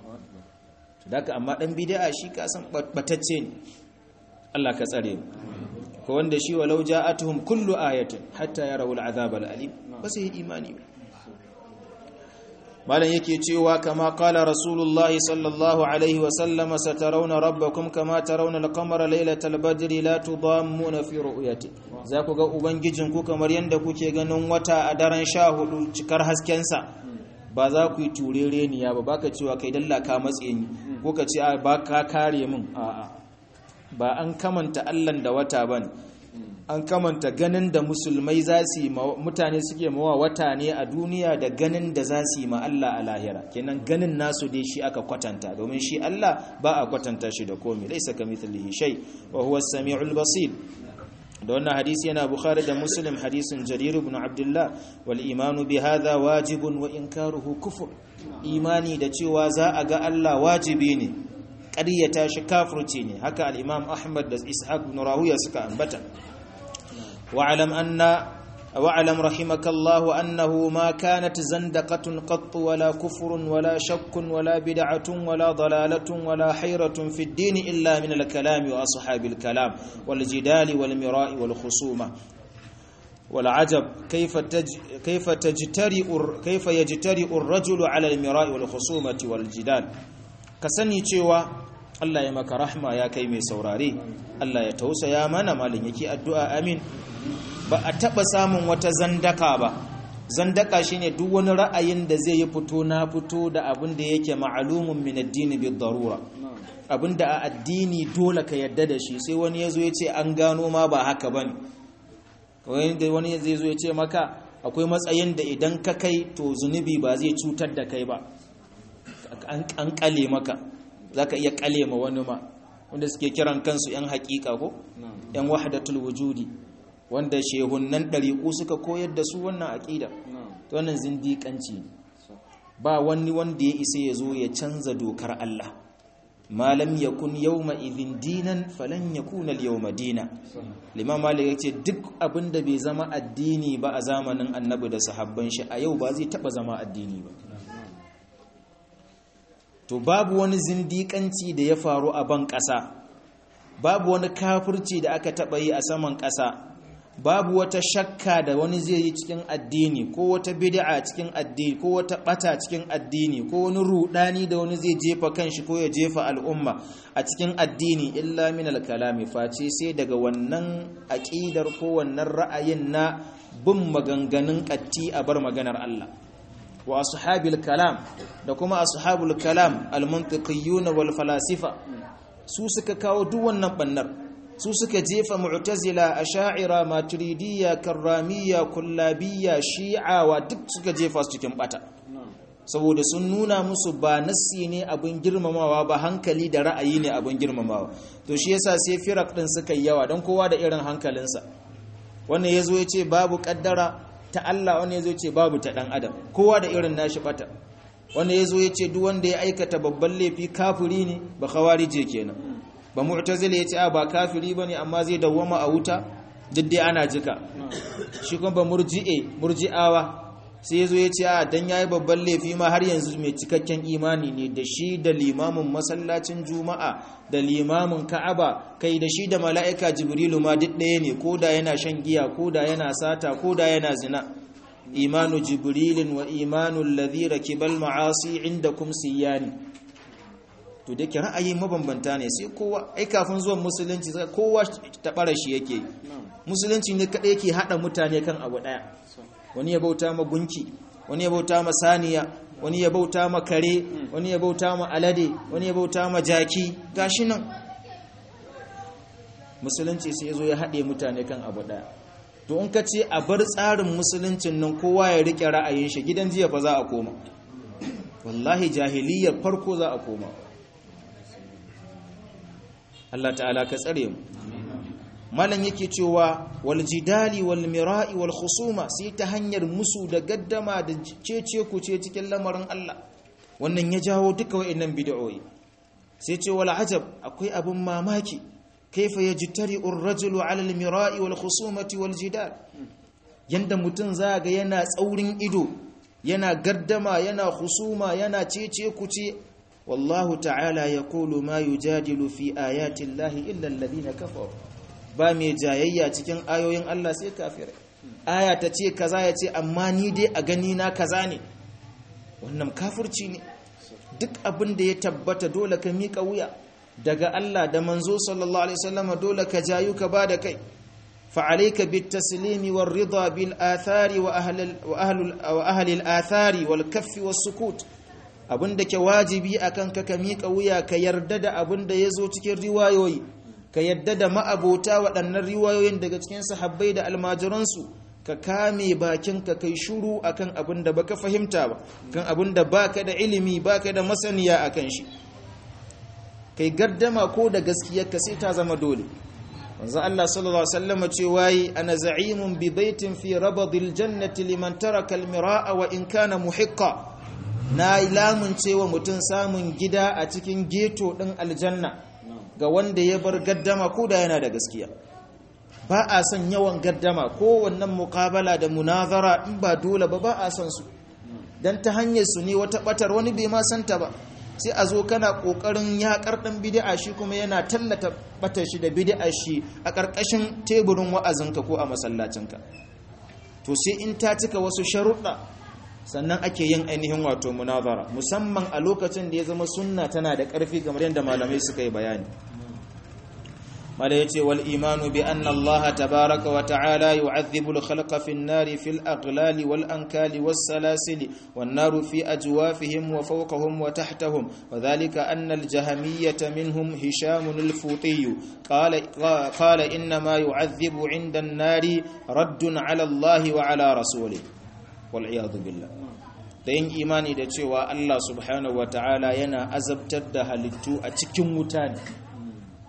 daga amma dan bid'a shi ka san batacce ne Allah ka tsare mu ko wanda shi walau ja'atuhum kullu ayatin hatta yarawu al'azab al'alim ba sai imani ba malan yake cewa kama qala rasulullah sallallahu alaihi wa sallam satarawna rabbakum kama tarawna al-qamara laylatal badri la tudammuna fi ru'yati za ku ga ubangijin ku kamar yanda kuke ganin wata a daren 14 cikar hasken sa ba za ku yi turereniya ba baka cewa kai dalla ka matse ni ko ka ce ba ka kare min a'a ba an kamanta Allah da wata bane an kamanta ganin da musulmai za su yi mutane suke mawa wata ne a duniya da ganin da za su yi ma Allah a lahira kenan ganin nasu dai shi aka kwatanta domin shi Allah ba a kwatanta shi da komai laisa kamithlihi shay wa huwa as-sami'ul basir da wannan hadisi yana bukhari da muslim hadisin jarir ibn abdullah wal imanu bi hadha wajibun wa inkaruhu kufur imani da cewa za a ga Allah wajibi ne ƙaryata shi kafirci ne haka al-imam ahmad da ishaq ibn rahuya suka ambata واعلم أن واعلم رحمك الله أنه ما كانت زندقة قط ولا كفر ولا شك ولا بدعة ولا ضلالة ولا حيرة في الدين إلا من الكلام وأصحاب الكلام والجدال والمراء والخصومة والعجب كيف تج كيف تجترئ كيف يجترئ الرجل على المراء والخصومة والجدال كسني cewa Allah ya maka rahma ya kai mai saurare Allah ya tausaya mana malin yake addu'a amin ba a taba samun wata zandaka ba zandaka shine duk wani ra'ayin da zai yi fito na fito da abin da yake ma'alumun min addini bi darura abin da a addini dole ka yadda da shi sai wani yazo ya ce an gano ma ba haka bane wani zai zo ya ce maka akwai matsayin da idan ka kai to zunubi ba zai cutar da kai ba an kale maka za ka iya kale ma wani ma wanda suke kiran kansu yan haƙiƙa ko yan wahdatul wujudi wanda shehunnan ɗariƙu suka koyar da su wannan aƙida to wannan zindiƙanci ba wani wanda ya isa ya zo ya canza dokar Allah malam yakun yawma idhin dinan falan yakuna al-yawma dina limam malik yace duk abinda bai zama addini ba a zamanin annabi da sahabban shi a yau ba zai taba zama addini ba to babu wani zindiƙanci da ya faru a ban ƙasa babu wani kafirci da aka taba yi a saman ƙasa babu wata shakka da wani zai yi cikin addini ko wata bid'a cikin addini ko wata bata cikin addini ko wani rudani da wani zai jefa kanshi ko ya jefa al'umma a cikin addini illa min al-kalami face sai daga wannan aqidar ko wannan ra'ayin na bin maganganun katti a bar maganar Allah wa ashabil kalam da kuma ashabul kalam al-mantiqiyyun wal falasifa su suka kawo duk wannan bannar su suka jefa mu'tazila asha'ira maturidiyya karramiyya kullabiyya shi'awa duk suka jefa su cikin bata saboda sun nuna musu ba nassi ne abin girmamawa ba hankali da ra'ayi ne abin girmamawa to shi yasa sai firak din suka yi yawa don kowa da irin hankalinsa wannan yazo ya ce babu kaddara ta Allah wannan yazo ya ce babu ta dan adam kowa da irin nashi bata wannan yazo ya ce duk wanda ya aikata babban laifi kafiri ne ba khawarije kenan ba mu'tazila yace a ba kafiri bane amma zai dawwama a wuta duk dai ana jika shi kuma ba murji'e murji'awa sai yazo yace a dan yayi babban laifi ma har yanzu mai cikakken imani ne da shi da limamin masallacin juma'a da limamin ka'aba kai da shi da mala'ika jibrilu ma duk ɗaya ne koda yana shan giya koda yana sata koda yana zina imanu jibrilin wa imanu alladhi rakibal ma'asi indakum siyani to da ke ra'ayi mabambanta ne sai kowa ai kafin zuwan musulunci kowa ta bara shi yake musulunci ne kadai yake hada mutane kan abu daya wani ya bauta ma gunki wani ya bauta ma saniya wani ya bauta ma kare wani ya bauta ma alade wani ya bauta ma jaki gashi nan musulunci sai zo ya hade mutane kan abu daya to in ka ce a bar tsarin musuluncin nan kowa ya rike ra'ayin shi gidan jiya fa za a koma wallahi jahiliyar farko za a koma Allah ta'ala ka tsare mu malam yake cewa wal jidali wal mira'i wal khusuma sai ta hanyar musu da gaddama da cece ku ce cikin lamarin Allah wannan ya jawo duka wayannan bid'o'i sai ce wal ajab akwai abun mamaki kaifa yajtari ar-rajulu 'ala al mira'i wal khusumati wal jidal yanda mutun zaga yana tsaurin ido yana gaddama yana khusuma yana cece ku ce والله تعالى يقول ما يجادل في آيات الله إلا الذين كفروا ba mai jayayya cikin ayoyin Allah sai kafirai aya ta ce kaza ya ce amma ni dai a gani na kaza ne wannan kafirci ne duk abin da ya tabbata dole ka miƙa wuya daga Allah da manzo sallallahu alaihi wasallam dole ka jayu ka ba da kai fa alayka bit taslimi war rida bil athari wa ahli wa ahli wa ahli al athari wal kaffi was sukut abin da ke wajibi a kanka ka miƙa wuya ka yarda da abin da ya zo cikin riwayoyi ka yarda da ma'abota waɗannan riwayoyin daga cikin sahabbai da almajiransu ka kame bakinka kai shuru akan abin da baka fahimta ba kan abin da baka da ilimi baka da masaniya akan shi kai gardama ko da gaskiyar ka sai ta zama dole wanzu Allah sallallahu alaihi wasallam ce wayi ana za'imun bi baitin fi rabadil jannati liman taraka al-mira'a wa in kana muhiqqa na lamunce wa mutum samun gida a cikin geto ɗin aljanna ga wanda ya bar gaddama ko da yana da gaskiya ba a son yawan gaddama ko wannan mukabala da munazara in ba dole ba ba a son su don ta hanyar su ne wata batar wani bai ma santa ba sai a zo kana kokarin yakar ɗan bid'a shi kuma yana tallata batar shi da bid'a shi a ƙarƙashin teburin wa'azinka ko a masallacinka to sai in ta cika wasu sharuɗa sannan ake yin ainihin wato munazara musamman a lokacin da ya zama sunna tana da ƙarfi kamar yadda malamai suka yi bayani mala yace wal imanu bi anna Allah tabaaraka wa ta'ala yu'adhibu al khalqa fi an-nari fi al-aghlali wal ankali was salasil wan naru fi ajwafihim wa fawqahum wa tahtahum wa dhalika anna al jahmiyyah minhum hisham al futi qala qala inna ma yu'adhibu 'inda an-nari raddun 'ala Allah wa 'ala rasulih wal'iyadu billah da yin imani da cewa Allah subhanahu wa ta'ala yana azabtar da halittu a cikin wuta ne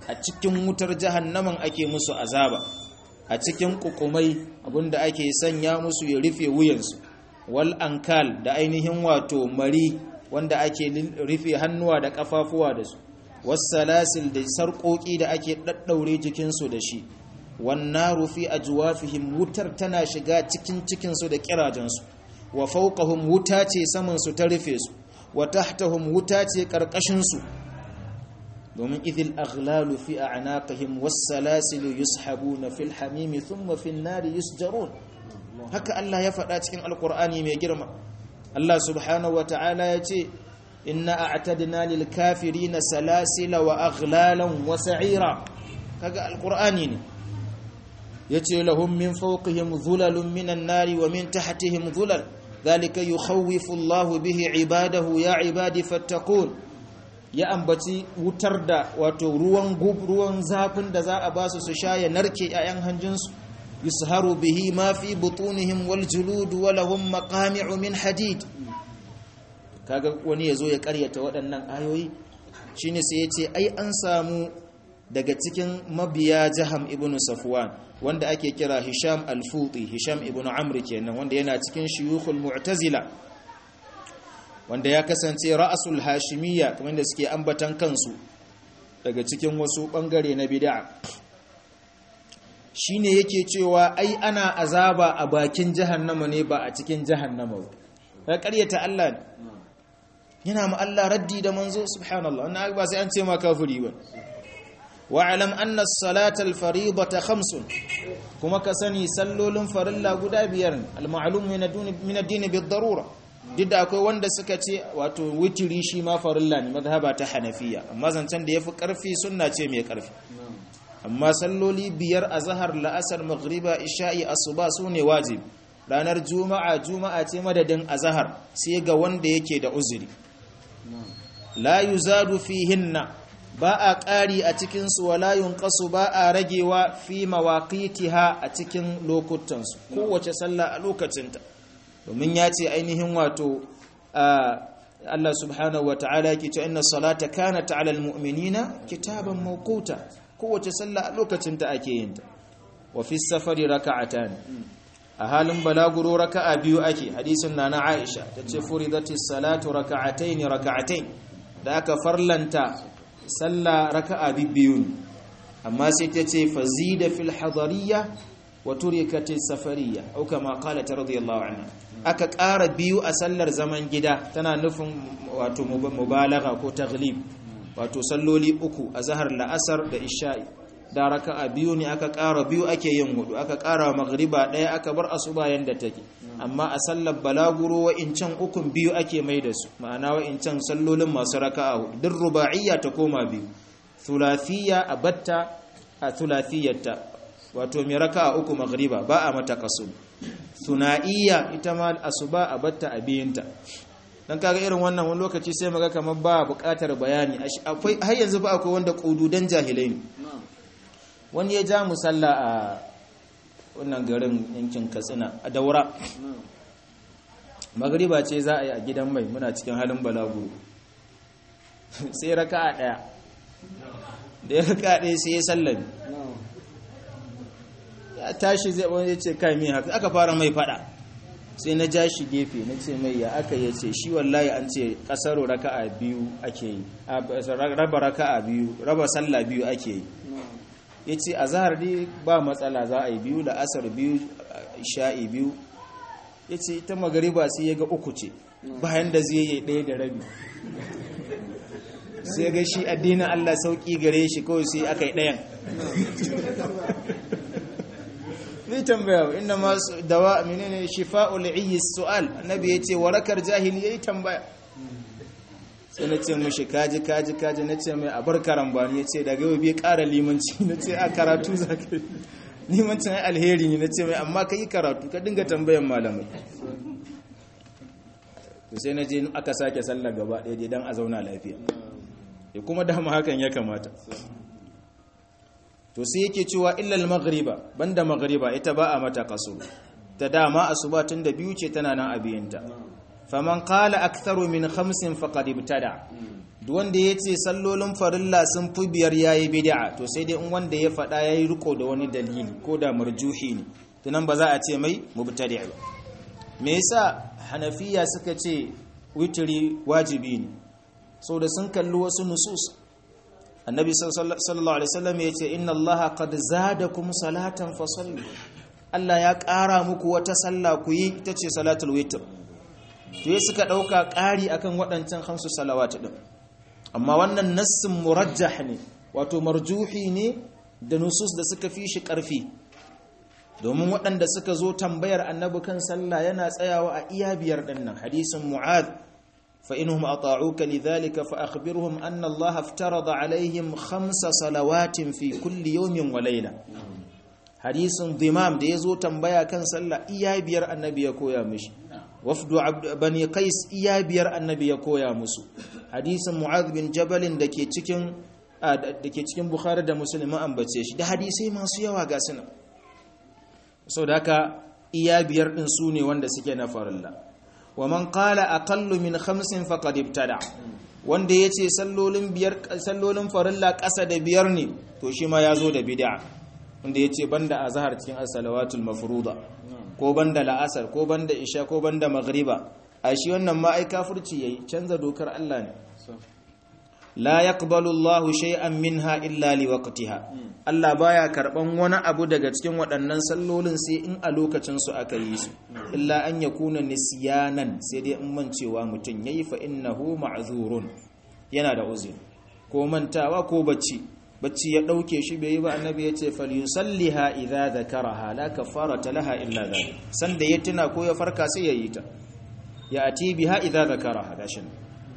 a cikin wutar jahannaman ake musu azaba a cikin kukumai abinda ake sanya musu ya rufe wuyansu wal ankal da ainihin wato mari wanda ake rufe hannuwa da kafafuwa da su wassalasil da sarƙoƙi da ake ɗaɗɗaure jikinsu da shi wannan rufi a juwafihim wutar tana shiga cikin cikinsu da ƙirajensu wa fauqahum wuta ce samansu ta rufe su wa tahtahum wuta ce ƙarƙashinsu domin idil aghlalu fi a'naqihim was-salasil yushabuna fil hamimi thumma fin nari yusjarun haka Allah ya faɗa cikin alkur'ani mai girma Allah subhanahu wa ta'ala ya ce inna a'tadna lil kafirina salasila wa aghlalan wa sa'ira kaga alkur'ani ne yace lahum min fawqihim dhulalun minan nari wa min tahtihim dhulal dhalika yukhawwifu Allahu bihi ibadahu ya ibadi fattaqun ya ambaci wutar da wato ruwan gub ruwan zafin da za a basu su sha ya narke 'ya'yan hanjinsu yusharu bihi ma fi butunihim wal julud wa lahum maqami'u min hadid kaga wani yazo ya karyata waɗannan ayoyi shine sai yace ai an samu daga cikin mabiya jaham ibn safwan wanda ake kira hisham al-futi hisham ibn amr kenan wanda yana cikin shuyukhul mu'tazila wanda ya kasance ra'asul hashimiyya kamar da suke ambatan kansu daga cikin wasu bangare na bid'a shine yake cewa ai ana azaba a bakin jahannama ne ba a cikin jahannama ba ka ƙaryata Allah ne yana ma Allah raddi da manzo subhanallah wannan ba sai an ce ma kafiri ba wa'alam anna as-salata al-fariidata khamsun kuma ka sani sallolin farilla guda biyar al-ma'lum min ad-din bid-darura duk da akwai wanda suka ce wato witiri shi ma farilla ne mazhaba ta hanafiya amma zancen da yafi karfi sunna ce mai karfi amma salloli biyar a zahar la'asar maghriba isha'i asuba su ne wajibi ranar juma'a juma'a ce madadin azahar sai ga wanda yake da uzuri la yuzadu fihinna ba a ƙari a cikinsu wa la yunqasu ba a ragewa fi mawaqitiha a cikin lokutansu kowace sallah a lokacinta domin ya ce ainihin wato Allah subhanahu wa ta'ala yake cewa inna salata kanat 'ala al-mu'minina kitaban mawquta kowace sallah a lokacin ta ake yin ta wa fi safari raka'atan a halin balaguro raka'a biyu ake hadisin nana Aisha tace furidatis salatu raka'atayn raka'atayn da aka farlanta sallah raka'a biyu amma sai tace fazida fil hadariyya wa turikatis safariyya au kama qalat radiyallahu anha aka ƙara biyu a sallar zaman gida tana nufin wato mubalaga ko taglib wato salloli uku a zahar la'asar da isha'i da raka'a biyu ne aka ƙara biyu ake yin hudu aka ƙara magriba ɗaya aka bar asuba yanda take amma a sallar balaguro wa'incan ukun biyu ake mai da su ma'ana wa'incan sallolin masu raka'a hudu duk ruba'iyya ta koma biyu thulathiyya a batta a thulathiyarta wato mai raka'a uku magriba ba a mata kasu suna'iyya ita ma asuba a batta a biyinta dan kaga irin wannan wani lokaci sai maga kamar ba buƙatar bayani akwai har yanzu ba akwai wanda kududan jahilai ne wani ya ja musalla a wannan garin yankin Katsina a Daura magriba ce za a yi a gidan mai muna cikin halin balaguro sai raka'a daya da ya raka'a daya sai ya sallami ya tashi zai wani ce kai mai haka aka fara mai fada sai na ja shi gefe na ce mai ya aka ya ce shi wallahi an ce kasaro raka'a biyu ake yi raba raka'a biyu raba sallah biyu ake yi ya ce a zahar dai ba matsala za a yi biyu da asar biyu sha'i biyu ya ce ita magariba sai ya ga uku ce bayan da zai yi ɗaya da rabi sai ga shi addinin allah sauƙi gare shi kawai sai aka yi ɗayan zai tambaya inda masu dawa menene shifa'ul iyyi su'al annabi yace warakar jahili yayi tambaya sai nace mushi kaji kaji kaji nace mai abar karambani yace daga yau bai ƙara limanci nace a karatu zaka limancin ai alheri ne nace mai amma kai karatu ka dinga tambayan malamai to sai naje aka sake sallar gaba ɗaya dan a zauna lafiya kuma dama hakan ya kamata to sai yake cewa illal maghriba banda maghriba ita ba a mata kaso ta dama asuba tun da biyu ce tana nan abiyinta faman qala aktharu min khamsin faqad ibtada duk wanda ya ce sallolin farilla sun fi biyar yayi bid'a to sai dai in wanda ya faɗa yayi riko da wani dalili ko da marjuhi ne tunan ba za a ce mai mubtadi' ba me yasa hanafiya suka ce witri wajibi ne saboda sun kalli wasu nusus annabi sallallahu alaihi wasallam ya ce inna allaha qad zadakum salatan fasallu Allah ya ƙara muku wata sallah ku yi ita ce salatul witr to ya suka ɗauka ƙari akan waɗancan hamsu salawat ɗin amma wannan nassin murajjah ne wato marjuhi ne da nusus da suka fi shi ƙarfi domin waɗanda suka zo tambayar annabi kan sallah yana tsayawa a iya biyar ɗin nan hadisin mu'ad fa inhum ata'uka lidhalika fa akhbirhum anna Allah aftarada alaihim khamsa salawatin fi kulli yawmin wa layla hadisin dimam da yazo tambaya kan sallah iya biyar annabi ya koya mishi wafdu bani qais iya biyar annabi ya koya musu hadisin mu'adh bin jabal da ke cikin dake cikin bukhari da muslim an ambace shi da hadisai masu yawa ga suna saboda haka iya biyar din su ne wanda suke na farilla wa man qala aqallu min khamsin faqad ibtada wanda yace sallolin biyar sallolin farilla ƙasa da biyar ne to shi ma yazo da bid'a wanda yace banda azhar cikin as-salawatul mafruḍa ko banda la'asar ko banda isha ko banda maghriba a shi wannan ma ai kafirci yayi canza dokar Allah ne la yaqbalu Allahu shay'an minha illa liwaqtiha Allah baya karban wani abu daga cikin waɗannan sallolin sai in a lokacin su aka yi su illa an yakuna nisyanan sai dai in mancewa mutun yayi fa innahu ma'zurun yana da uzuri ko mantawa ko bacci bacci ya dauke shi bai yi ba annabi ya ce falyusalliha idza dhakaraha la kafarata laha illa dhalik sanda ya tuna ko ya farka sai ya yi ta ya ati biha idza dhakaraha dashin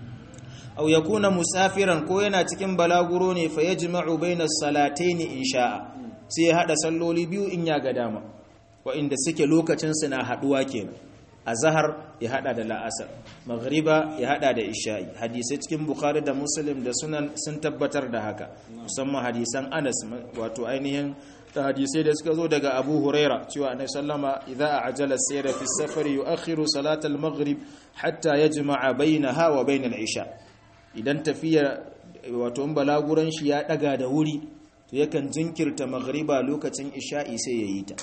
aw yakuna musafiran ko yana cikin balaguro ne fa yajma'u baina salatayn in sha'a sai ya hada salloli biyu in ya ga dama wa inda suke lokacin su na haduwa kenan azhar ya hada da la'asar maghriba ya hada da isha'i hadisai cikin bukhari da muslim da sunan sun tabbatar da haka musamman hadisan anas wato ainihin da hadisai da suka zo daga abu huraira cewa annabi sallama idza ajala sayra fi safari yu'akhiru salat al-maghrib hatta yajma'a bainaha wa bain al-isha idan tafiya wato in balaguran shi ya daga da wuri to yakan jinkirta maghriba lokacin isha'i sai yayi ta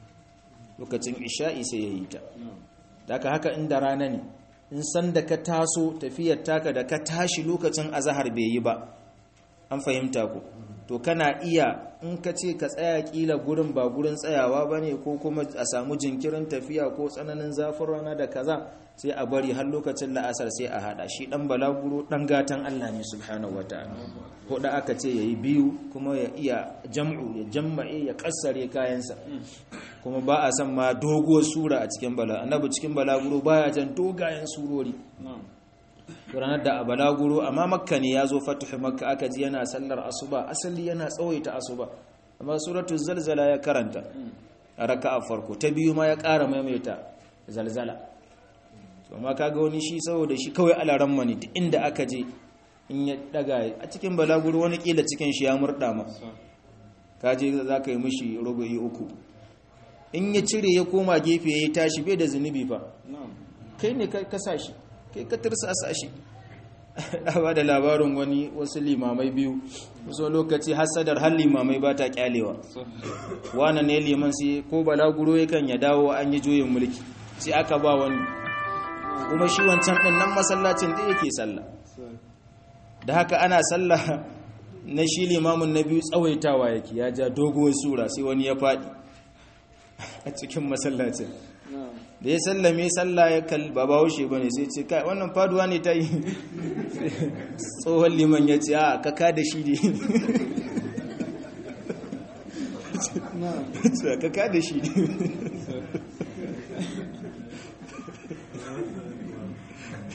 lokacin isha'i sai yayi ta daga haka inda rana ne in san da ka taso tafiyar taka da ka tashi lokacin azahar bai yi ba an fahimta ku to kana iya in ka ce ka tsaya kila gurin ba gurin tsayawa ba ne ko kuma a samu jinkirin tafiya ko tsananin zafin rana da kaza sai a bari har lokacin la'asar sai a hada shi dan balaguro dan gatan Allah ne subhanahu wataala ko da aka ce yayi biyu kuma ya iya jam'u ya jamma'e ya kassare kayansa kuma ba a san ma doguwar sura a cikin bala annabi cikin balaguro baya jan dogayen surori ranar da a balaguro amma makka ne ya zo fatuhu makka aka ji yana sallar asuba asali yana tsawaita asuba amma suratu zalzala ya karanta a raka'a farko ta biyu ma ya ƙara maimaita zalzala amma kaga wani shi saboda shi kawai alaran mani duk inda aka je in ya daga a cikin balaguro wani kila cikin shi ya murda ma kaje za ka yi mishi rubu'i uku in ya cire ya koma gefe ya tashi bai da zunubi fa kai ne ka sa shi kai ka tirsasa shi ba da labarin wani wasu limamai biyu wasu lokaci hasadar har limamai ba ta kyalewa wane ne liman sai ko balaguro yakan ya dawo an yi juyin mulki sai aka ba wani kuma shi wancan ɗin nan masallacin da yake sallah da haka ana sallah na shi limamin na biyu tsawaitawa yake ya ja doguwar sura sai wani ya faɗi a cikin masallacin da ya sallame sallah ya kal ba bahaushe ba ne sai ce kai wannan faduwa ne ta yi tsohon liman ya ce a kaka da shi ne kaka da shi ne